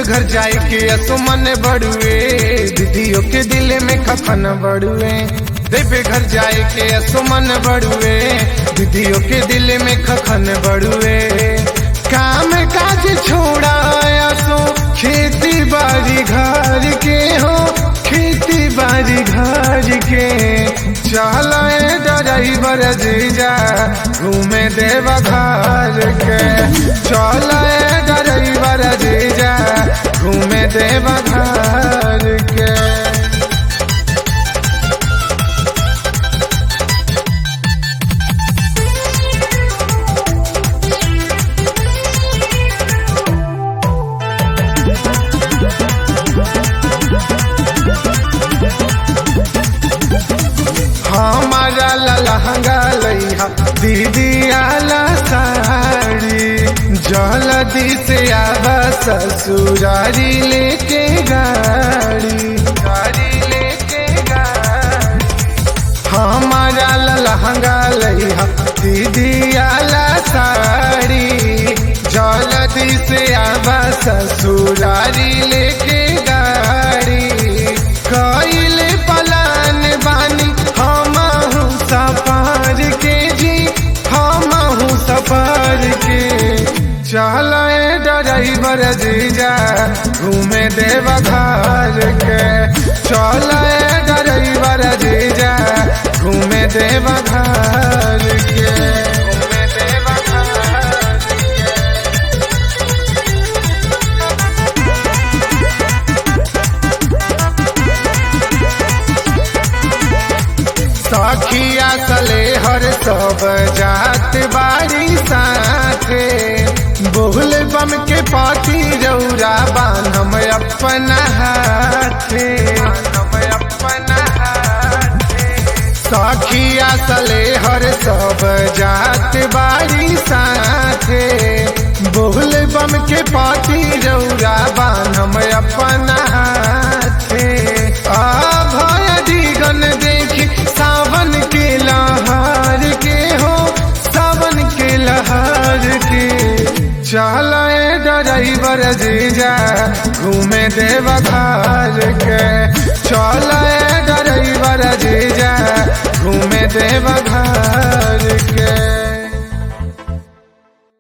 घर जाए के असुमन बड़ुए दीदियों के दिल में खफन बड़ुए देवे घर जाए के असुमन बड़ुए दीदियों के दिल में खखन बड़ुए काम काज छोड़ाया सो खेती बाड़ी घर के हो खेती बाड़ी घर के चल ड्राइवर जीजा घूमे देवा घर के चल ड्राइवर जीजा घूमे देवा घर के हमारा लहंगा लैहा दीदी आला साड़ी जल्दी से आवा ससुरारी लेके गाड़ी गाड़ी लेके गाड़ी हमारा लहंगा लैहा दीदी आला साड़ी जल्दी से आवा ससुरारी लेके गाड़ी कइले पलान बानी हमहू सफर के जी हमहू सफर के चल ड्राइवर जीजा घूमे देवा घर के चल ड्राइवर जीजा घूमे देवा घर के घूमे देवा घर के सखिया सले हर सब जात बारी साथे बोल बम के पाती रौरा बान हम अपना हाथे हम अपना हाथे सखिया सले हर सब जात बारी साथे बोल बम के पाती रौरा बान हम अपना हाथे आ भय दिगन देखी सावन के लहार के हो सावन के लहार के चल ड्राइवर जीजा घूमे देवा घर के चल ड्राइवर जीजा घूमे देवा घर के